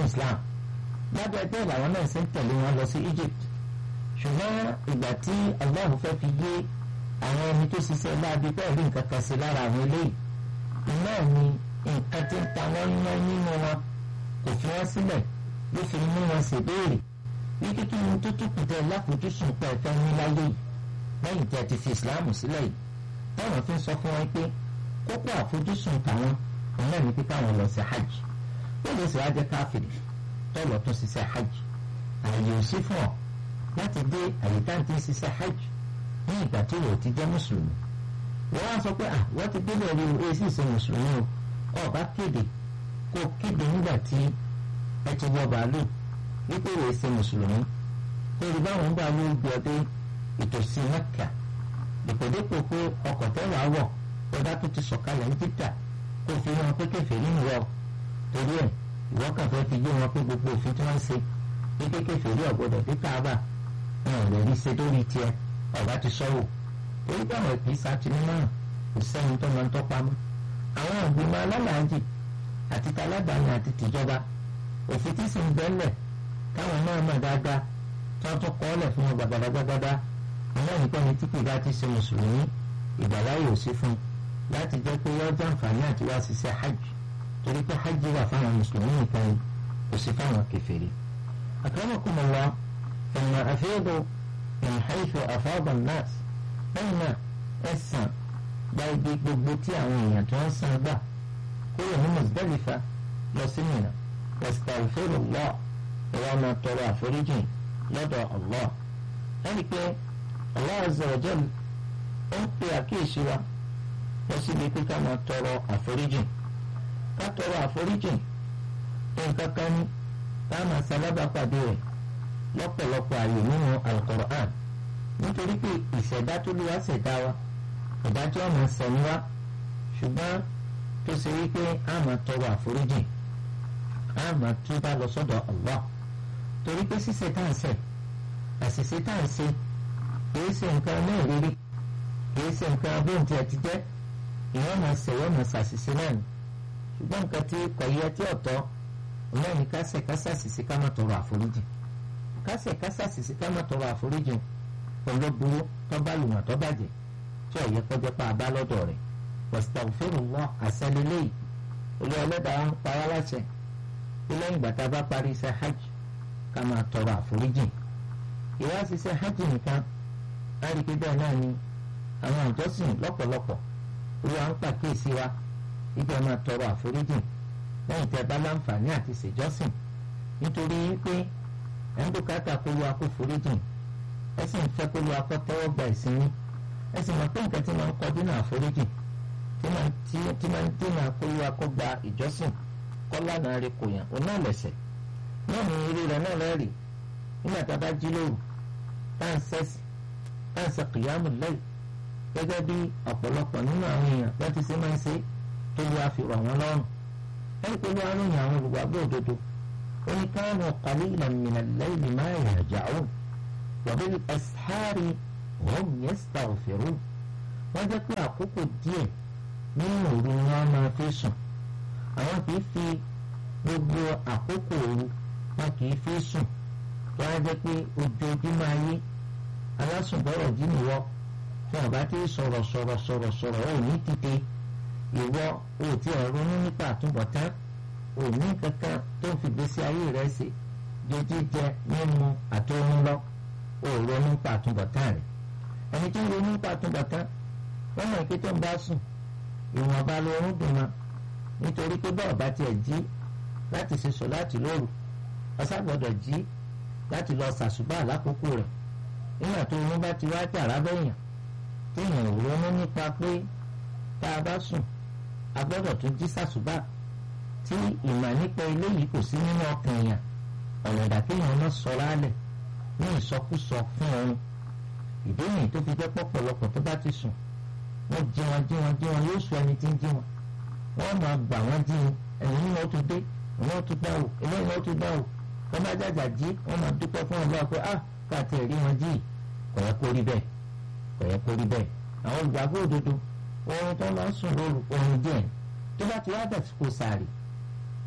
Islam lábẹ́ bẹ́ẹ̀ làwọn náà ṣe ń tẹ̀lé wọn lọ sí Egypt ṣùgbọ́n ìgbà tí Allah fẹ́ fi yé àwọn ẹni tó ṣiṣẹ́ láabi bẹ́ẹ̀ rí nǹkan kan sí lára àwọn eléyìí iná ni nǹkan tí ń ta wọ́n ná nínú wọn kò fi wọ́n sílẹ̀ ló fi mú wọn ṣèbéèrè ní kíkí ni tó tó kùtẹ́ láfojúsùn pé ẹ̀fẹ́ ní láyé yìí lẹ́yìn tí a ti fi Islam sílẹ̀ yìí táwọn fi ń sọ fún wọn pé kókó àfojúsùn tàwọn òun náà ní pé káwọn lọ sí hajj wọ́n lè sì wá jẹ́ káfíìrì tọ́lọ̀ tún ṣiṣẹ́ hajj ààyè ò sí fún ọ láti dé àyíká tí ń ṣiṣẹ́ hajj ní ìgbà tí wò ó ti jẹ́ mùsùlùmí wọ́n wá sọ pé à wọ́n ti délé rí o èsì ṣe mùsùlùmí o ọba kéde kó kéde nígbà tí ẹ ti wọ bàálù wípé wò ó ṣe mùsùlùmí kó rí báwọn ń bá ló gbé ọdẹ ìtòsí Mẹ́kà dèpòdépò pé ọkọ̀ tẹ́wàá wọ̀ ọ̀dà tó ti sọ̀kalẹ̀ ní títà kó fi hàn pé kẹfẹ́ nínú wọ̀ torí ẹ̀ ìwọ́ kàn fẹ́ fi yé wọn pé gbogbo òfin tí wọ́n ń ṣe ní kékeré rí ọ̀gbọ́dọ̀ dé káàbà wọn ò lè rí ṣe lórí tiẹ̀ ọ̀gá ti sọ́wọ́ torí pé àwọn ìpín sátìmí náà kò sẹ́ni tó máa ń tọ́pa mọ́ àwọn ìgbìmọ̀ alálàájì àti taládàáni àti tìjọba òfin tí sì ń bẹ́lẹ̀ káwọn náà mọ̀ dáadáa tí wọ́n tún kọ́ ọ́lẹ̀ fún wọn gbàgbàdàgbàgbàdà àwọn ìpẹ́ni tí kìí bá ti ṣe mùsùlùmí ìgbàláyè ò sí fún láti jẹ́ pé yọ jàǹfààní àti wá ṣiṣẹ́ hajj torí pé hajj wà fáwọn mùsùlùmí nìkan kò sí fáwọn kèfèrí. akramakumullah ẹ̀yìn àfẹ́dọ̀ min haythu afada an-nas lẹ́yìn náà ẹ̀sán gba ibi gbogbo tí àwọn èèyàn tó ń san gbà kúrò ní Muzdalifa lọ sí Mina wastaghfirullah ìwà máa tọrọ àforíjì lọ́dọ̀ Allah ẹni pé Allah azza wa jalla ó ń pe àkíyèsí wa lọ síbi pé ká máa tọrọ àforíjì ká tọrọ àforíjì nǹkan kan ní ká máa sálábà pàdé rẹ̀ lọ́pọ̀lọpọ̀ àyè nínú Al-Qur'an nítorí pé ìṣẹ̀dá tó lè wá ṣẹ̀dá wa ìdájọ́ ọ̀nà sẹ̀mí wa ṣùgbọ́n tó ṣe wípé a máa tọrọ àforíjì a máa túbà lọ sọ́dọ̀ Allah torí pé ṣíṣe tá à ń ṣẹ̀ àṣìṣe tá à ń ṣe kìí ṣe nǹkan náà rírí kìí ṣe nǹkan abóǹtì ẹ̀ ti jẹ́ ìwọ́n máa ṣẹ̀wọ́ máa ṣàṣìṣe náà ni ṣùgbọ́n nǹkan tí kò yẹ tí ọ̀tọ̀ náà ní kásẹ̀ kásàṣìṣe ká má tọrọ àforíjì kásẹ̀ kásàṣìṣe ká má tọrọ àforíjì olóburú tó bá lùmọ̀ tó bàjẹ́ tí ọ̀yẹ kọjá pa àbá lọ́dọ̀ rẹ̀ wastaghfirullah àṣẹlélẹ́yìí olú ọlọ́dàá ń para láṣẹ pé lẹ́yìn ìgbà tá a bá parí iṣẹ́ hajj ká máa tọrọ àforíjì ìwá ṣiṣẹ́ hajj nìkan láti pé bẹ́ẹ̀ náà ni àwọn ìjọsìn lọ́pọ̀lọpọ̀ olúwa ń pàkíyèsí wa ìgbà máa tọrọ àforíjì lẹ́yìn tẹ́ bá láǹfààní àti ṣèjọ́sìn nítorí pé ẹ̀ ń bùkátà kó lu akó foríjì ẹ sì ń fẹ́ kó lu akó tẹ́wọ́ gba ìsinmi ẹ sì mọ̀ pé nǹkan tí máa ń kọ́ dínà àforíjì tí máa ń dínà kó lu akó gba ìjọsìn kọ́ lánàá rẹ̀ kò yàn òun náà lẹ̀sẹ̀ náà ní irú rẹ̀ náà lẹ́rìí nígbà tá a bá jí lóru tá à ń sẹ́sì tá à ń sẹ kìyàmù lẹ́yìn gẹ́gẹ́ bí ọ̀pọ̀lọpọ̀ nínú àwọn èèyàn bá ti ṣe máa ń ṣe tó lu àfihàn wọn lọ́rùn ẹni pé wọ́n á ròyìn àwọn olùgbàgbọ́ òdodo ó ní káwọn qalilan min al-layli ma yahja'un wa bil ashari hum yastaghfirun wọ́n jẹ́ pé àkókò díẹ̀ nínú òru ni wọ́n máa fi sùn àwọn kì í fi gbogbo àkókò òru wọn kì í fi sùn wọ́n á jẹ́ pé ojoojúmọ́ ayé alásùnbọ̀rọ̀ jí nìwọ tí wọ́n bá ti sọ̀rọ̀ sọ̀rọ̀ sọ̀rọ̀ sọ̀rọ̀ ò ní tètè ìwọ ò tí ẹ̀ ronú nípa àtúbọ̀tán ò ní kankan tó ń fi gbèsè ayé rẹ̀ ṣe jíjẹ mímu àti omi lọ ò ronú nípa àtúbọ̀tán rẹ̀ ẹni tó ń ronú nípa àtúbọ̀tán wọ́n mọ̀ pé tó ń bá sùn ìwọ̀nba lóorun dùn mọ́ nítorí pé bọ́ọ̀ bá tiẹ̀ jí láti ṣe sọ láti lóru ọ̀sá gbọ́dọ̀ jí láti lọ ṣàṣùbà lákòókò rẹ̀ nígbà tó oorun bá ti wá jàrá bẹ́yàn téèyàn ò ronú nípa pé tá a bá sùn a gbọ́dọ̀ tún jí ṣàṣùbà tí ìmọ̀ nípa eléyìí kò sí nínú ọkàn èèyàn ọ̀nà ìdàkéèyàn náà sọ lálẹ̀ ní ìsọkúsọ fún ọrùn ìdí nìyí tó fi jẹ́ pọ̀pọ̀lọpọ̀ tó bá ti sùn wọ́n jí wọn jí wọn jí wọn yóò sọ ẹni tí ń jí wọn wọ́n máa gbà wọ́n jí wọn ẹ̀yìn nínú ó tún dé ìwọ́n ó tún gbà wò eléyìí ó tún gbà wò wọ́n bá jàjà jí wọ́n máa dúpẹ́ fún ọlọ́wà pé ah káàtì ẹ̀rí wọn jí kò yẹ kó rí bẹ́ẹ̀ kò yẹ kó rí bẹ́ẹ̀ àwọn olùgbàgbọ́ òdodo oorun tó máa ń sùn lóru oorun díẹ̀ tó bá ti wá dàsìkò sàárì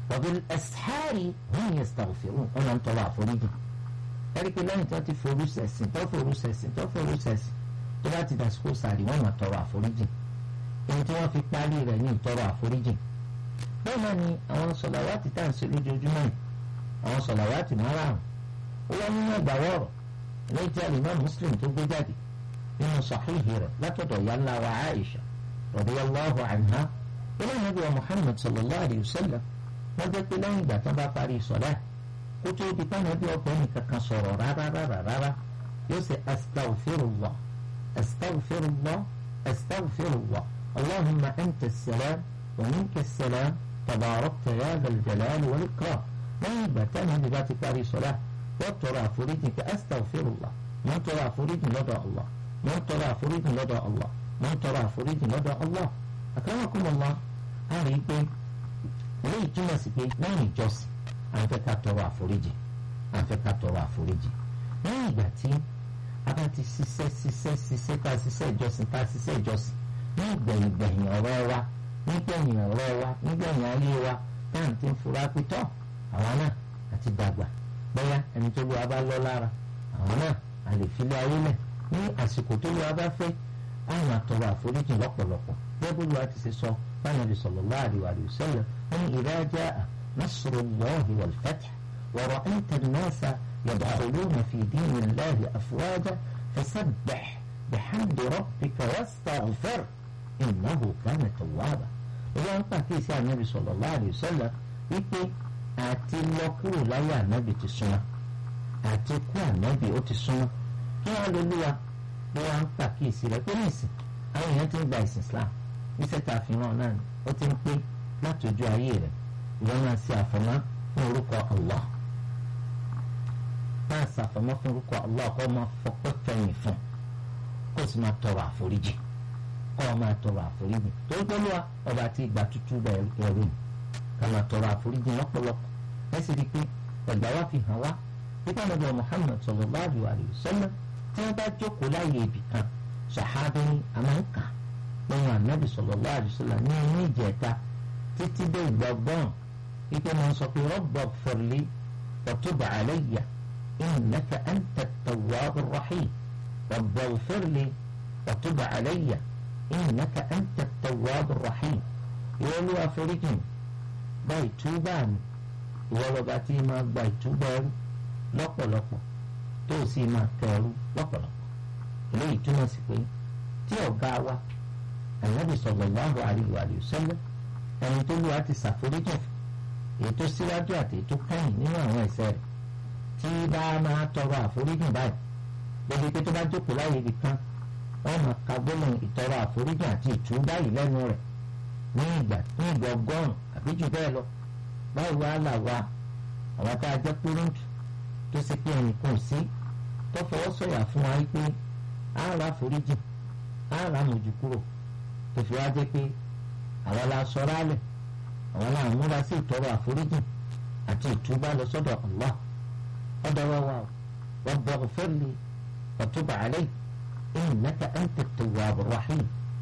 wa bil ashari hum yastaghfirun wọn máa ń tọrọ àforíjì ẹ̀rí pé lẹ́yìn tó ti forú sẹ̀sìn tó forú sẹ̀sìn tó forú sẹ̀sìn tó bá ti dàsíkò sàrí wọ́n máa tọrọ àforíjì èyí tí wọ́n fi parí rẹ̀ ní ìtọrọ àforíjì bẹ́ẹ̀ náà ni àwọn sọ̀làwátì tá à ń ṣe lójoojúmọ́ yìí àwọn sọ̀làwátì márààrún ó wá nínú ẹgbàwọ́ ọ̀rọ̀ lẹ́yìn tí alimọ́ muslim tó gbé jáde nínú sàhíhì rẹ̀ látọ̀dọ̀ yálà wa aisha radiyallahu anha ilé ìnáwó wa muhammad sallallahu alayhi wa sallam wọ́n jẹ́ pé lẹ́yìn ìgbà tó bá parí sọ̀lá kó tó di pàmò bí ọkùnrin kankan sọ̀rọ̀ rárá rárá rárá yóò ṣe astaghfirullah astaghfirullah astaghfirullah allahumma anta as-salam wa minka as-salam tabarakta ya dhal jalali wal ikram lẹ́yìn ìgbà táwọn ẹbí bá ti parí sọ̀lá wọ́n tọrọ àforíjì pé astaghfirullah wọ́n tọrọ àforíjì lọ́dọ̀ allah wọ́n tọrọ àforíjì lọ́dọ̀ allah wọ́n tọrọ àforíjì lọ́dọ̀ allah akramakumullah á rí i pé eléyìí túmọ̀ sí pé lẹ́yìn ìjọsìn à ń fẹ́ ká tọrọ àforíjì à ń fẹ́ ká tọrọ àforíjì lẹ́yìn ìgbà tí a bá ti ṣiṣẹ́ ṣiṣẹ́ ṣiṣẹ́ ká ṣiṣẹ́ ìjọsìn ká ṣiṣẹ́ ìjọsìn ní ìgbẹ̀yìn gbẹ̀yìn ọ̀rọ̀ wa nígbẹ̀yìn ọ̀rọ̀ wa nígbẹ̀yìn ayé wa táà ti ń fura pé tọ́ àwa náà àti dàgbà bóyá ẹni tó lóra bá lọ lára àwọn náà a lè fi lé ayé lẹ̀ ní àsìkò tó lóra bá fẹ́ àwọn àtọrọ àforíjì lọ́pọ̀lọpọ̀ bẹ́ẹ̀ bó lóra ti ṣe sọ báyọ̀ sallallahu alaihi wa sallam wọn ni idha jaa nasrullahi wal fath wa ra'aita an-nasa yadkhuluna fi dinillahi afwaja fasabbih bihamdi rabbika wastaghfir innahu kana tawwaba ìwọ́n pàkíyèsí ànábì sallallahu alaihi wa sallam wípé àti lọ kúrò láyé ànábì ti súnmọ́ àti kú ànábì ó ti súnmọ́ kí wọ́n lè lúwa bí wọ́n ń pàkíyèsí rẹ̀ pé nísìn àwọn èèyàn ti ń gba ìsìn Islam níṣẹ́ tá a fi hàn náà ó ti ń pé láti ojú ayé rẹ̀ ìwọ náà ṣe àfọmọ́ fún orúkọ Allah máa ṣàfọmọ́ fún orúkọ Allah kó máa fọpẹ́ fẹ̀yìn fún kó sì máa tọrọ àforíjì kó máa tọrọ àforíjì torí pé lúwa ọba àti ìgbà tútù bẹ̀rù ẹ̀rù yìí kama tọrọ àforíjì lọ́pọ̀lọpọ̀ ẹ sì rí i pé ẹgbàá wa fi hàn wá nípa nàbẹ Muhammad sallallahu alaihi wasallam tí wọn bá jókòó láàyè ibì kan ṣàhábẹ ní amáǹkà lẹ́yìn ànábì sallallahu alaihi wasallam ní inú ìjẹta títí dé ìgbàgbọ́n ike máa ń sọ pé rabbi ighfir li wa tub alayya innaka anta at-tawwabur rahim rabbi ighfir li wa tub alayya innaka anta at-tawwabur rahim ìwọ́lú àforíjì gba ìtúbà mi ìwọ lọba tí máa gba ìtúbà ẹrú lọ́pọ̀lọpọ̀ tó o sì máa kẹ ẹrú lọ́pọ̀lọpọ̀ eléyìí túmọ̀ sí pé tí ọ̀gá wa ànábì sallallahu alaihi wa sallam ẹni tó lù wá ti ṣàforíjì fún èyí tó síwájú àti èyí tó kẹ́yìn nínú àwọn ẹ̀ṣẹ̀ rẹ̀ tí bá máa tọrọ àforíjì báyìí lórí pé tó bá jókòó láyé ibi kan wọ́n máa ka gbólóhùn ìtọrọ àforíjì àti ìtúbà yìí lẹ́nu rẹ̀ ní ìgbà ní ìgbà ọgọ́rùn àbí jù bẹ́ẹ̀ lọ báwo wá là wá àwọn tá a jẹ́ pérúǹtù tó ṣe pé ẹnì kan sí tó fọwọ́ sọ̀yà fún wa pé á ra foríjì á ra mọ̀jù kúrò tó fi wá jẹ́ pé àwọn la sọ̀rọ̀ alẹ̀ àwọn la múra sí ìtọrọ àforíjì àti ìtúbà lọ sọ́dọ̀ Allah ọ̀dọ̀ wa wà rabbana ighfir li wa tub alayya innaka anta at-tawwabur rahim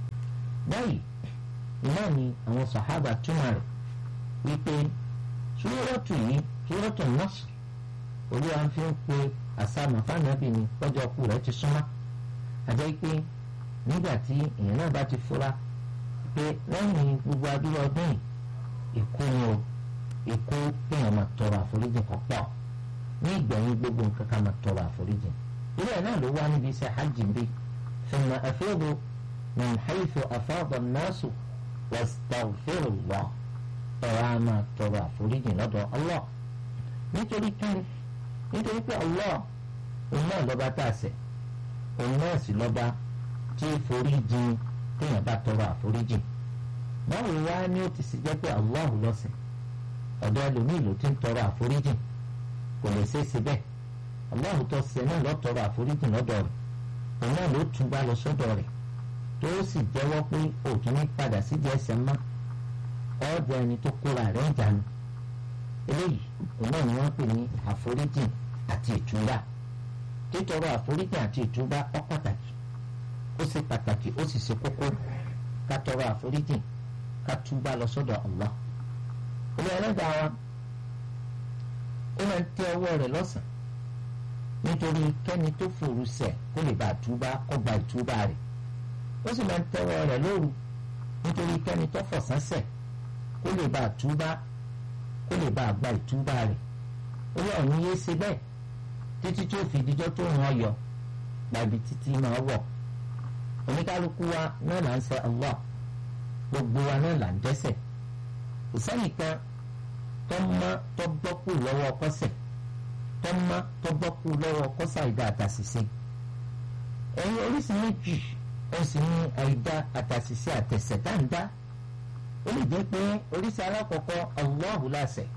báyìí iná ni àwọn sàhábà túmọ̀ rẹ̀ wípé súrọ́tù yìí súrọ́tù Nasr olúwa fi ń pe àsámà fáànàbì ni lọ́jọ́ kú rẹ̀ ti súnmọ́ àjẹ́ pé nígbà tí èèyàn náà bá ti fura pé lẹ́yìn gbogbo adúlọ̀ ọdún yìí ikú ni o ikú kéèyàn máa tọrọ àforíjì kan pọ̀ ní ìgbẹ̀yìn gbogbo nǹkan ká máa tọrọ àforíjì ilé ẹ̀ náà ló wá níbi iṣẹ́ hajj ń bí thumma afidu min haythu afada an-nasu wastaghfirullah ẹ̀rọ a máa tọrọ àforíjì lọ́dọ̀ Allah nítorí kíni nítorí pé Allah òun náà lọ́ba tá a ṣẹ̀ òun náà sì lọ́ba tí foríjì téèyàn bá tọrọ àforíjì báwo wá ní ó ti sì jẹ́ pé Allah lọ́sẹ̀ ọ̀dọ̀ ẹlòmíì ló ti ń tọrọ àforíjì kò lè ṣe é ṣe bẹ́ẹ̀ Allah tó ṣe náà lọ́ tọrọ àforíjì lọ́dọ̀ rẹ̀ òun náà ló tún bá lọ sọ́dọ̀ rẹ̀ tó sì jẹ́wọ́ pé òtún ní padà sídìí ẹsẹ̀ mọ́ ọ̀dọ̀ ẹni tó kóra rẹ̀ ń jánu eléyìí òun náà ni wọ́n pè ní àforíjì àti ìtúbà títọrọ àforíjì àti ìtúbà ó pàtàkì ó ṣe pàtàkì ó sì ṣe kókó ká tọrọ àforíjì ká túbà lọ sọ́dọ̀ Allah olú ẹlẹ́dàá wa ó máa ń tẹ ọwọ́ rẹ̀ lọ́sàn nítorí kẹ́ni tó fòrú ṣẹ̀ kó lè bá túbá kó gba ìtúbà rẹ̀ ó sì máa ń tẹ ọwọ́ rẹ̀ lóru nítorí kẹ́ni tó fọ̀sán ṣẹ̀ kó lè bá túbá kó lè bá gba ìtúbà rẹ̀ olú ọ̀hún yé ṣe bẹ́ẹ̀ títí tí ó fi dijọ́ tó ràn yọ gbàbí títí máa wọ̀ oníkálukú wa náà là ń ṣe Allah gbogbo wa náà là ń dẹ́ṣẹ̀ kò sẹ́nìkan tó mọ́ tó bọ́kù lọ́wọ́ kọ́sẹ̀ tó mọ́ tó bọ́kù lọ́wọ́ kọ́sà ìdá àtàṣìṣe ẹ̀yin oríṣi méjì ó sì ní àìdá àtàṣìṣe àtẹ̀sẹ̀ tá ń dá ó lè jẹ́ pé oríṣi alákọ̀ọ́kọ́ Allahu láṣẹ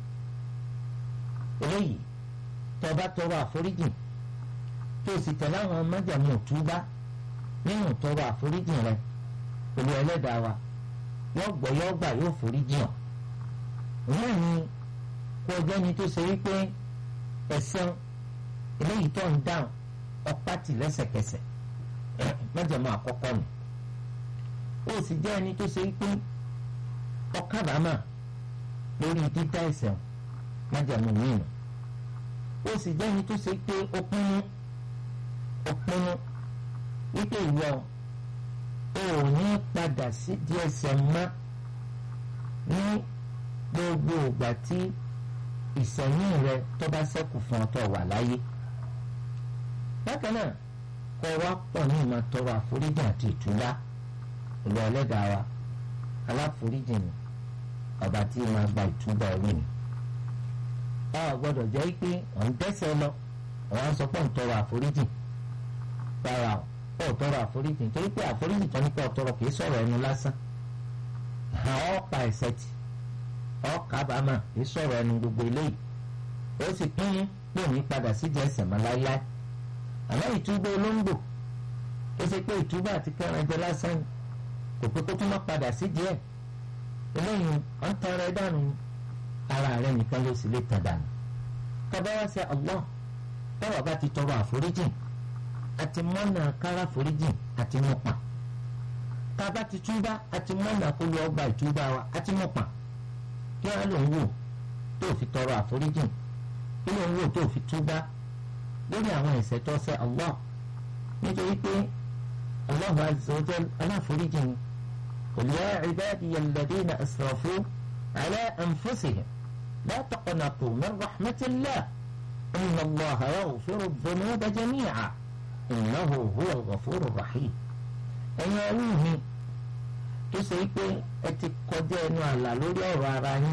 eléyìí tó bá tọrọ àforíjì tó sì tẹ̀lé àwọn májàmú òtúbá nínú tọrọ àforíjì rẹ pẹ̀lú ẹlẹ́dàá wa yóò gbọ́ yóò gbà yóò foríjì hàn náà ni kó ọjọ́ ni tó ṣe wípé ẹ̀sán eléyìí tó ń dáhùn ọpá tì lẹ́sẹ̀kẹsẹ̀ májàmú àkọ́kọ́ nù ó sì jẹ́ ẹni tó ṣe wípé ọkàbàmà lórí dídá ẹ̀ṣẹ̀ májàmú mìíràn ó sì jẹ́ ẹni tó ṣe pé ó pinnu ó pinnu wípé ìwọ ò ní padà sí díẹ̀ ẹ̀ṣẹ̀ mọ́ ní gbogbo ìgbà tí ìsẹ̀mí rẹ tó bá ṣẹ́kù fún ọ tó wà láyé bákan náà kọ́ wa pọ̀ ní ìmọ̀ tọrọ àforíjì àti ìtúbá ìlú ẹlẹ́dàá wa aláforíjì ni ọba tí máa gba ìtúbà ẹ̀rí ni a gbọ́dọ̀ jẹ́ pé òun dẹ́ṣẹ̀ lọ òun sọ pé òun tọrọ àforíjì rárá o ò tọrọ àforíjì nítorí pé àforíjì tó ní pé ò tọrọ kìí sọ̀rọ̀ ẹnu lásán àwọn pa ẹ̀ṣẹ̀ tì ọ́ kábàámà kìí sọ̀rọ̀ ẹnu gbogbo eléyìí ó sì pín pé òun padà sídìí ẹ̀ṣẹ̀ mọ́ láíláí àmọ́ ìtúbà olóńgbò ó ṣe pé ìtúbà àti kẹrin jẹ lásán ni kò pé kó tún má padà sídìí ẹ̀ eléyìí ọ̀n tọrọ ẹ dànù ara rẹ nìkan ló sì lè tàn dànù tọ́ba wá sí Allah tọ́wọ́ bá ti tọrọ àforíjì àti mọ́nà kára àforíjì àti mọ̀pà tába ti túbá àti mọ́nà kó lọ gba ìtúbá wa àti mọ̀pà kí wọ́n lòún wò tó fi tọrọ àforíjì kí lòún wò tó fi túbá lórí àwọn ẹ̀ṣẹ̀ tó ṣẹ̀ Allah nítorí pé Allahu azza wa jal aláforíjì ni qul ya ibadiya alladhina asrafu ala anfusihim لا تقنطوا من رحمة الله إن الله يغفر الذنوب جميعا إنه هو الغفور الرحيم ẹ̀yin ẹrú mi tó ṣe pé ẹ ti kọjá ẹnu àlà lórí ọ̀rọ̀ ara yín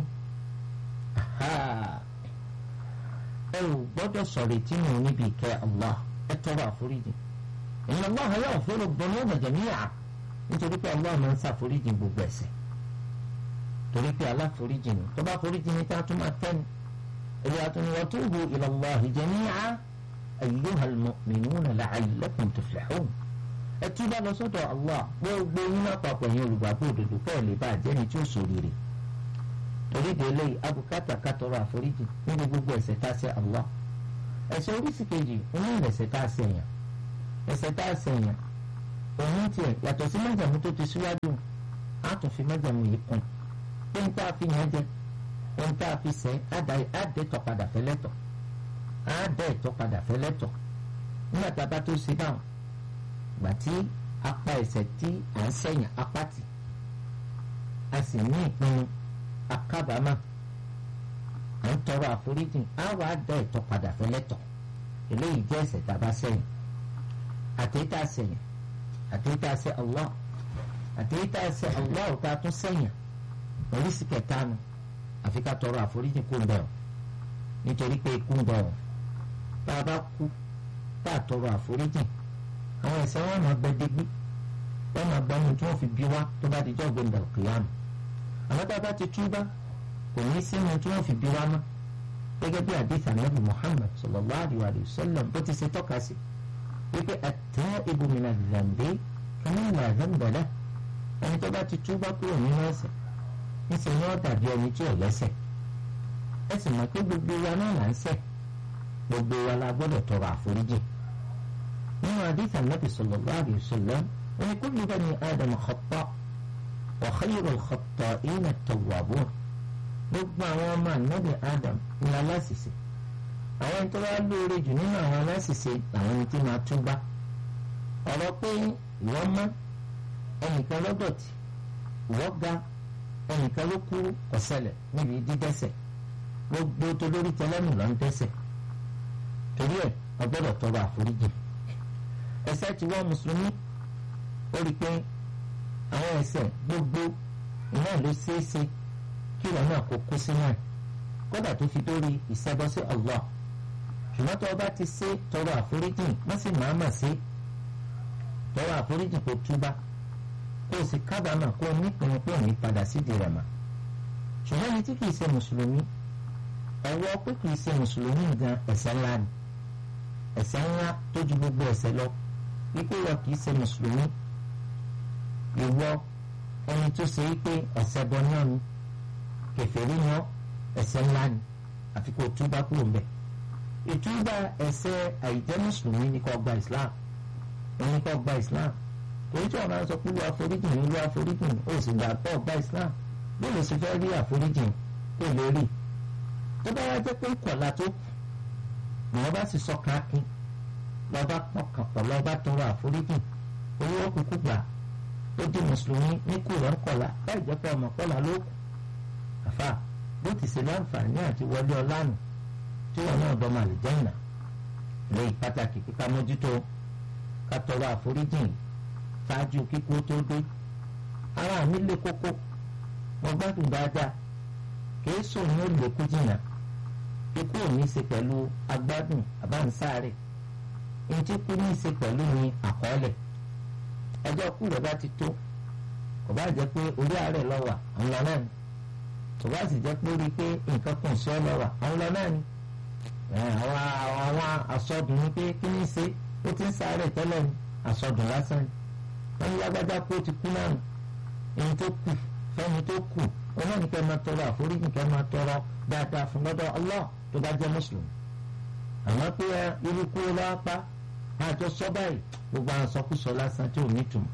ẹ ò gbọ́dọ̀ sọ̀rọ̀ tí mo níbi ìkẹ́ Allah ẹ tọrọ àforíjì inna Allah yaghfiru dhunuba jami'a nítorí pé Allah máa ń ṣàforíjì gbogbo ẹ̀ṣẹ̀ torí pé aláforíjì ni tó bá foríjì ni tá a tún máa tẹ́ni èyí àtúnyẹ wa tubu ila Allahi jami'a ayyuhal mu'minuna la'allakum tuflihun ẹ túbọ̀ lọ sọ́dọ̀ Allah gbogbo yín náà papọ̀ yẹn olùgbàgbọ́ òdodo kẹ́ ẹ̀ lè bá àjẹ́ni tí ó ṣoríire torí délé abùkátà kátọrọ àforíjì níbi gbogbo ẹ̀ṣẹ̀ tá a ṣẹ̀ Allah ẹ̀ṣẹ̀ oríṣi kejì òun ní ẹ̀ṣẹ̀ tá a ṣẹ̀ yàn ẹ̀ṣẹ̀ tá a ṣẹ̀ yàn òun tiẹ̀ yàtọ̀ sí májàmú tó ti síwájú á tún fi májàmú yìí kún pé n tá a fi yàn jẹ ohun tá a fi sẹ́ àdẹ́tọ̀ padà fẹ́lẹ́tọ̀ àdẹ́tọ̀ padà fẹ́lẹ́tọ̀ nígbà tá a bá tó ṣe báwọn gbà tí apá ẹsẹ̀ tí à ń sẹ̀yìn apá tì a sì ní ìpinnu akábàámà à ń tọrọ àforíjì á wàá dá ẹ̀tọ́ padà fẹ́lẹ́tọ̀ eléyìí jẹ́ ẹ̀ṣẹ̀ tá a bá sẹ̀yìn àtẹ̀yìntà sẹ̀yìn àtẹ̀yìntà sẹ̀ Allah àtẹ̀yìntà sẹ̀ Allah ọ̀tá tún sẹ̀yìn oríṣi kẹta nu àfi ká tọrọ àforíjì kó ń bẹ̀ ọ́ nítorí pé ikú ń bẹ̀ ọ́ tá a bá kú tá a tọrọ àforíjì àwọn ẹ̀ṣẹ̀ wọn máa bẹ dégbé wọn máa gbọ́ ohun tí wọ́n fi bí wá tó bá di jọ́ gbẹ̀ndà kìlámù àwọn tá a bá ti túbá kò ní sí ohun tí wọ́n fi bí wá mọ́ gẹ́gẹ́ bí àdìsá nàbì Muhammad sallallahu alayhi wa sallam bó ti ṣe tọ́ka sí wípé at-ta'ibu mina dhanbi kaman la dhanba lahu ẹni tó bá ti túbá kúrò nínú ẹ̀ṣẹ̀ níṣẹ́ ni wọ́n dàbí ẹni tí ò lẹ́ṣẹ̀ ẹ sì mọ̀ pé gbogbo wa náà là ń ṣẹ̀ gbogbo wa la gbọ́dọ̀ tọrọ àforíjì nínú àdìsá nàbì sallallahu alayhi wa sallam wọn ni kullu bani Adam khata' wa khayru al-khatta'ina at-tawwabun gbogbo àwọn ọmọ ànábì Adam ní aláṣìṣe àwọn ẹni tó bá lóore jù nínú àwọn aláṣìṣe làwọn ẹni tí máa túbá ọ̀rọ̀ pé ìwọ mọ́ ẹnìkan lọ́dọ̀tí ìwọ ga ẹnìkan ló kúrú ọ̀sẹ̀lẹ̀ níbi dídẹ́sẹ̀ gbogbo tó lórí tẹlẹ́mù ló ń dẹ́sẹ̀ torí ẹ̀ ọgbọ́dọ̀ tọrọ àforíjì ẹ̀ṣẹ̀ tí wọ́n mùsùlùmí ó rí i pé àwọn ẹ̀ṣẹ̀ gbogbo iná ló ṣeéṣe kí ìwọ náà kó kó sínú ẹ̀ kódà tó fi dórí ìṣẹ́bọ sí Allah ṣùgbọ́n tó o bá ti ṣe tọrọ àforíjì wọ́n sì máa mà ṣe tọrọ àforíjì kó túbá kó o sì kábàámà kó o nípinnu pé òní padà sídìí rẹ̀ mà ṣùgbọ́n ẹni tí kìí ṣe mùsùlùmí ọwọ́ pé kìí ṣe mùsùlùmí gan ẹ̀ṣẹ̀ ńlá ni ẹ̀ṣẹ̀ ńlá tó ju gbogbo ẹ̀ṣẹ̀ lọ wípé wọ́n kìí ṣe mùsùlùmí ìwọ ẹni tó ṣe wípé ọ̀sẹ̀ bọ náà ni kèfèrí ni ọ́ ẹ̀ṣẹ̀ ńlá ni àfi kó o túbá kúrò ń bẹ̀ ìtúbà ẹ̀ṣẹ̀ àìjẹ́ mùsùlùmí ni kó gba Islam ẹni kó gba Islam torí tí wọn máa ń sọ pé wọ́n àforíjì ní wọ́n àforíjì ní ó sì gbà pọ̀ gba Islam bí ló sì fẹ́ rí àforíjì tó lè rí tó bá wá jẹ́ pé kọ̀ọ̀la tó kù ni wọ́n bá sì sọ káàkiri lọ́ba pọ̀kàn pọ̀ lọ́ba tọrọ àforíjì owó kúkú gbà ó di mùsùlùmí ní kúrò ń kọ̀la láì jẹ́ pé ọmọ kọ́la ló kù àfà bó ti ṣe láǹfààní àti wọlé ọlánù tí wọn náà dọ́mọ àlìjẹ́nà lè pàtàkì kíkà mójútó ká tọrọ àforíjì ṣáájú kíkú tó dé ara mi lé kókó mo gbádùn dáadáa kìí sòun ó lè kú jìnnà ikú ò ní í ṣe pẹ̀lú agbádùn àbáǹsáre ntí kú ní í ṣe pẹ̀lú ní àkọọ́lẹ̀ ẹjọ́ kú rẹ̀ bá ti tó kò bá jẹ́ pé orí àárẹ̀ lọ́wà àwọn lọ náà ni kò bá sì jẹ́ pé ó rí i pé nǹkan kan sí ọ lọ́wà àwọn lọ náà ni àwọn àwọn àsọdùn ni pé kí ni í ṣe ó ti ń sáré tẹ́lẹ̀ ni àsọdùn lásán ni wọ́n ní lágbájá kó ti kú náà ẹni tó kù fẹ́ni tó kù wọn náà ní kẹ́ máa tọrọ àforíjì kẹ́ máa tọrọ dáadáa fún lọ́dọ̀ Allah tó bá jẹ́ mùsùlùmí àmọ́ pé irú kú lọ́wọ́ pa àjọ sọ báyìí gbogbo àwọn sọkúsọ lásán tí ò nítumọ̀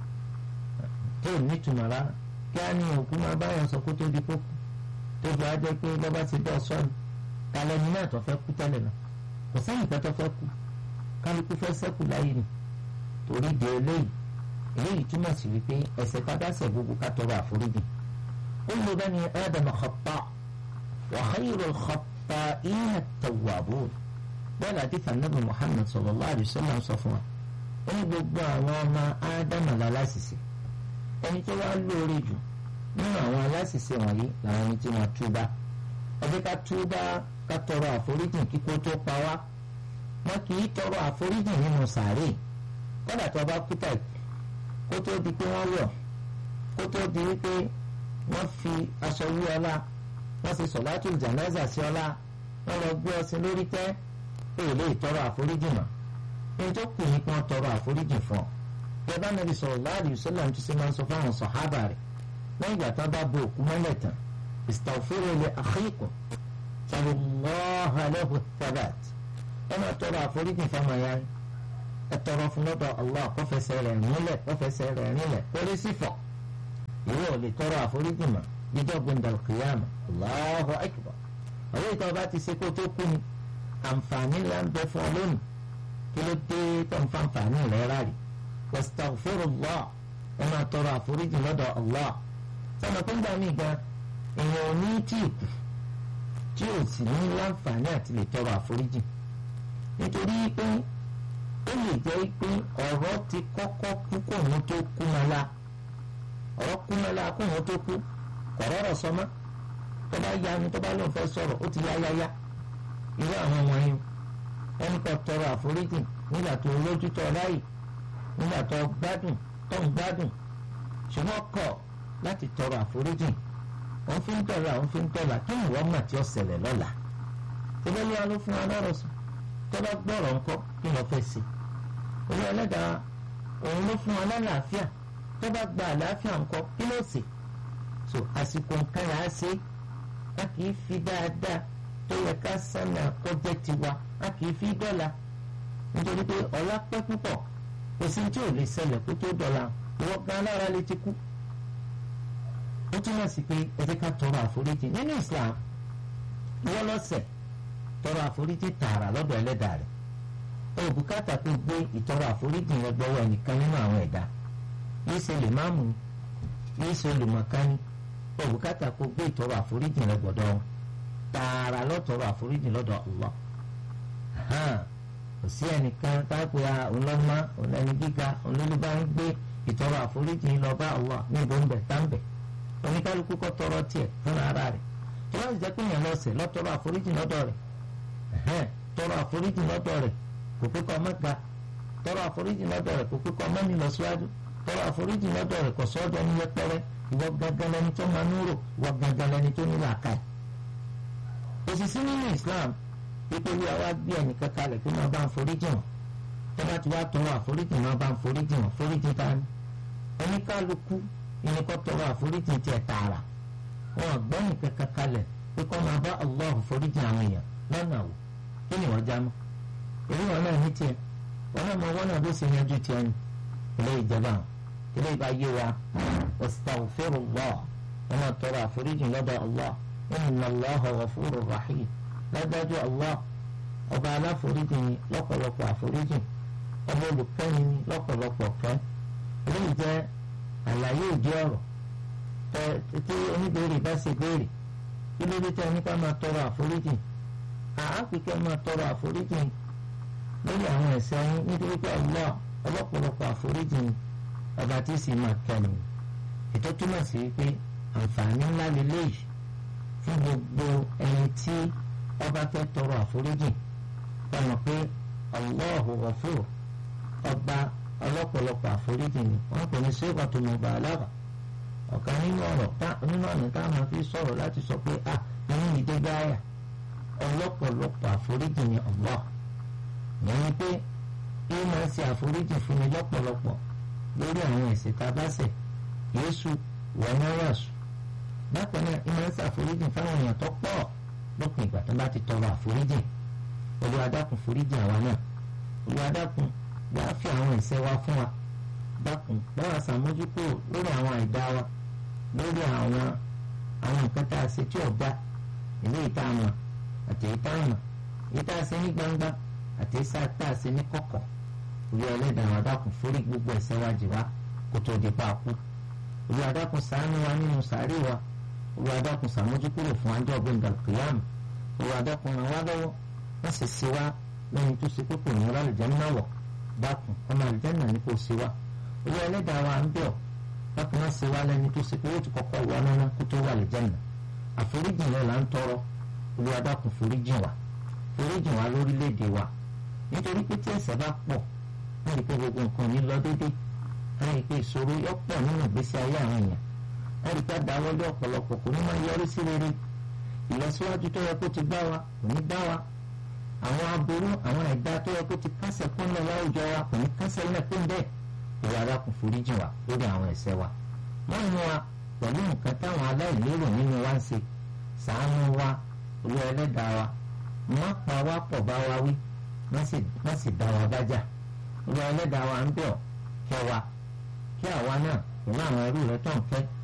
tí ò nítumọ̀ rárá kí á ní òkú máa báyọ̀ sọ kó tó di kókù tó fi wá jẹ́ pé lọ́ba ti dọ̀ sọ́ọ̀nù kálẹ̀ ní náà tó fẹ́ kú tẹ́lẹ̀ náà kò sẹ́yìn kan tó fẹ́ kú kálukú fẹ́ sẹ́kù láyé ni torí de eléyìí eléyìí túmọ̀ sí wípé ẹ̀ṣẹ̀ padàṣẹ̀ gbogbo ká tọrọ àforíjì kullu bani ádámà khata' wa khayrul khatta'ina at-tawwabun bẹ́ẹ̀ láti fànàbí Muhammad sallallahu alaihi wasallam sọ fún wa ó ní gbogbo àwọn ọmọ ádámà lálásìsì ẹni tó wá lóore jù nínú àwọn aláṣìṣe wọ̀nyí làwọn ẹni tí wọ́n túbá ọdún ká túbá ká tọrọ àforíjì kíkó tó pa wá wọn kì í tọrọ àforíjì nínú sàárè kódà tó bá kú tàbí kó tó di pé wọ́n wọ̀ kó tó di wípé wọ́n fi aṣọ wí ọlá wọ́n sì sọ̀látù jánásà sí ọlá wọ́n lọ gbé ọsìn lórí tẹ́ èyí lè tọrọ àforíjì mọ́ èyí tó kù ní kí wọ́n tọrọ àforíjì fún ọ bí ẹ bá nàbì sallallahu alaihi wasallam tó ṣe máa ń sọ fáwọn sàhábà rẹ̀ lẹ́yìn ìgbà tán bá bo òkú mọ́lẹ̀ tán istaghfiru li akhikum sallallahu lahu thabat ẹ máa tọrọ àforíjì fáwọn ya ẹ tọrọ fún lọ́dọ̀ Allah kó fẹsẹ̀ rẹ̀ nílẹ̀ kó fẹsẹ̀ rẹ̀ nílẹ̀ kórí sífọ̀ ìwé ò lè tọrọ àforíjì mọ́ jíjọ́ gbẹ̀ndàl kìyàmù Allahu akbar àwọn ìtọ́ bá ti ṣe kó tó kú ni àǹfààní ńlá ń bẹ fún ọ lónìí kí ló dé tó ń fa àǹfààní rẹ̀ rárí wastaghfirullah ẹ máa tọrọ àforíjì lọ́dọ̀ Allah sọ́nà tó ń gbà mí gan èèyàn ò ní tí ì kù tí ò sì ní láǹfààní àti lè tọrọ àforíjì nítorí pé ó lè jẹ́ pé ọ̀rọ̀ ti kọ́kọ́ kú kó òun tó kú mọ́lá ọ̀rọ̀ kú mọ́lá kó òun tó kú kọ̀rọ̀rọ̀ sọmọ́ tó bá ya ni tó bá lóun fẹ́ sọ̀rọ̀ ó ti yá yá yá irú àwọn wọ̀nyí ẹnì kan tọrọ àforíjì nígbà tó lójú tó ráyè nígbà tó gbádùn tó ń gbádùn ṣùgbọ́n kọ̀ láti tọrọ àforíjì wọ́n fi ń dọ̀la wọ́n fi ń dọ̀la kí ni wọ́n mà tí ó ṣẹlẹ̀ lọ́la tẹ́lẹ̀ ní aló fún alárò sùn tó bá gbọ́rọ̀ ńkọ́ kí lọ́ọ́ fẹ́ sí orí ẹlẹ́dàá òun ló fún alálàáfíà tó bá gba àlàáfíà ńkọ́ kí ló sì so àsìkò nǹkan yà á ṣe a kì í fi dáadáa tó yẹ ká sánà kọjá tiwa a kì í fi dọ̀la nítorí pé ọ̀la pẹ́ púpọ̀ kò sí tí ò lè ṣẹlẹ̀ kó tó dọ̀la ìwọ gan alára lè ti kú ó túmọ̀ sí pé ẹ jẹ́ ká tọrọ àforíjì nínú Islam wọ́n lọ́sẹ̀ tọrọ àforíjì tààrà lọ́dọ̀ ẹlẹ́dàá rẹ̀ ó bùkátà kó gbé ìtọrọ àforíjì yẹn gbọ́wọ́ ẹnìkan nínú àwọn ẹ̀dá yìí ṣe lè má mú yìí ṣe olùmọ̀kánì ó bùkátà kó gbé ìtọrọ àforíjì rẹ̀ gbọ́dọ̀ wọn tààrà lọ́tọrọ àforíjì lọ́dọ̀ Allah kò sí ẹnìkan táàpé ọlọ́mọ ọlẹ́ni gíga olólùbá ń gbé ìtọrọ àforíjì lọ bá Allah níbo ń bẹ̀ táǹbẹ̀ oníkálukú kọ́ tọrọ tiẹ̀ fúnra ara rẹ̀ tó bá sì jẹ́ pé èèyàn lọ́sẹ̀ lọ́tọrọ àforíjì lọ́dọ̀ rẹ̀ tọrọ àforíjì lọ́dọ̀ rẹ̀ kò pé kọ́ ọmọ ga tọrọ àforíjì lọ́dọ̀ rẹ̀ kò pé kọ́ ọmọ nílọ síwájú tọrọ àforíjì lọ́dọ̀ rẹ̀ kò sọ́dọ̀ ní yẹpẹrẹ ìwọ gangan lẹni tó máa núrò ìwọ gangan lẹni tó nílò àkàì. òṣìṣì nínú Islam pípé wíwá wá gbé ẹnìkan kalẹ̀ pé máa bá ń foríjì wọn tó bá ti wá tọrọ àforíjì máa bá ń foríjì wọn foríjì ta ni oníkálukú ìní kọ́ tọrọ àforíjì tiẹ̀ tààrà wọn gbọ́ nìkan kan kalẹ̀ pé kọ́ máa bá Allah foríjì àwọn èèyàn lọ́nà wò kí ni wọ́n já mọ́ èyí wọn náà ní tiẹ̀ wọn náà mọ wọn náà bó ṣe yanjú tiẹ̀ ni ilé ìjọba ilé ìbá yé wa astaghfirullah wọn máa tọrọ àforíjì lọ́dọ̀ Allah inna Allaha ghafurur rahim lágbájú Allah ọba aláforíjì ni lọ́pọ̀lọpọ̀ àforíjì ọba olùkẹ́ni ni lọ́pọ̀lọpọ̀ kẹ́ eléyìí jẹ́ àlàyé òjì ọ̀rọ̀ tí oníbèrè bá ṣe béèrè kí ló dé tẹ́ nípa máa tọrọ àforíjì àápìkẹ́ máa tọrọ àforíjì lórí àwọn ẹ̀ṣẹ̀ yín nítorí pé Allah ọlọ́pọ̀lọpọ̀ àforíjì ni ọba tí sì máa kẹ́ni ètò túmọ̀ sí pé àǹfààní ńlá lélẹ́yìí fún gbogbo ẹni tí ọba fẹ́ tọrọ àforíjì ọmọ pé Allahu Ghafur ọba ọlọ́pọ̀lọpọ̀ àforíjì ni wọ́n pè ní sèkọ̀ tó mọ̀ bá alára ọ̀kan nínú ọ̀rọ̀ nínú ọ̀nà tá a máa fi sọ̀rọ̀ láti sọ pé a nínú ìdè gáyà ọlọ́pọ̀lọpọ̀ àforíjì ni Allah yẹn ni pé bí máa ṣe àforíjì fún mi lọ́pọ̀lọpọ̀ lórí àwọn ẹ̀ṣẹ̀ tá a bá ṣẹ̀ Yésù wọ́n náà wà sùn bákan náà ìmọ̀ ń ṣàforíjì fáwọn èèyàn tó pọ̀ lópin ìgbà tó bá ti tọrọ àforíjì Olúwa dákun foríjì àwa náà Olúwa dákun wá fi àwọn ẹ̀ṣẹ̀ wa fún wa dákun báwa ṣàmójúkò lórí àwọn àìdá wa lórí àwọn àwọn nǹkan tá a ṣe tí ò dá ilé ìta àmọ̀ àti ìta àmọ̀ èyí tá a ṣe ní gbangba àti ìsá tá a ṣe ní kọ̀kọ̀ Olúwa ẹlẹ́dàá wa dákun forí gbogbo ẹ̀ṣẹ̀ wa jì wá kó tó di pa kú Olúwa dákun ṣàánú wa nínú sàárè wa Olúwa dákun ṣàmójúkúrò fún ajọ́ ọ̀gbìn dàkìyàmù Olúwa dákun ràn wá lọ́wọ́ wọ́n sì ṣe wá lẹ́yìn tó ṣe pé kò ní rálẹ̀ jẹ́ náà wọ̀ dákun ọmọ àlùjánnà ní kò sí wa olú ẹlẹ́dàá wa ń bẹ̀ ọ́ dákun má ṣe wá lẹ́ni tó ṣe pé ó ti kọ́kọ́ wọ ọ́nà kó tó wà àlùjánnà àforíjì yẹn là ń tọrọ olú adákun foríjì wa foríjì wa lórílẹ̀‐èdè wa nítorí pé tí ẹ̀ṣẹ̀ bá pọ̀ wọ́n rí pé gbogbo nǹkan ní lọ dédé wọ́n rí pé ìṣòro yọ pọ̀ nínú ìgbésí ayé àwọn èèyàn wọ́n rí pé àdáwọ́lé ọ̀pọ̀lọpọ̀ kò ní máa yọrí sí rere ìlọsíwájú tó yẹ kó ti bá wa kò ní bá wa àwọn aburú àwọn ẹ̀dá tó yẹ kó ti kásẹ̀ kún lọ láwùjọ wa kò ní kásẹ̀ lẹ̀ kún bẹ́ẹ̀ ìwà arákùn foríjì wa lórí àwọn ẹ̀ṣẹ̀ wa wọ́n mú wa pẹ̀lú nǹkan táwọn aláìlérò nínú wa ń ṣe ṣàánú wa olú ẹlẹ́dàá wa má pa wá pọ̀ bá wa wí má sì dá wa bájà olú ẹlẹ́dàá wa ń bẹ̀ ọ́ kẹ́ wa kí àwa náà pẹ̀lú àwọn ẹrú rẹ tó ń fẹ́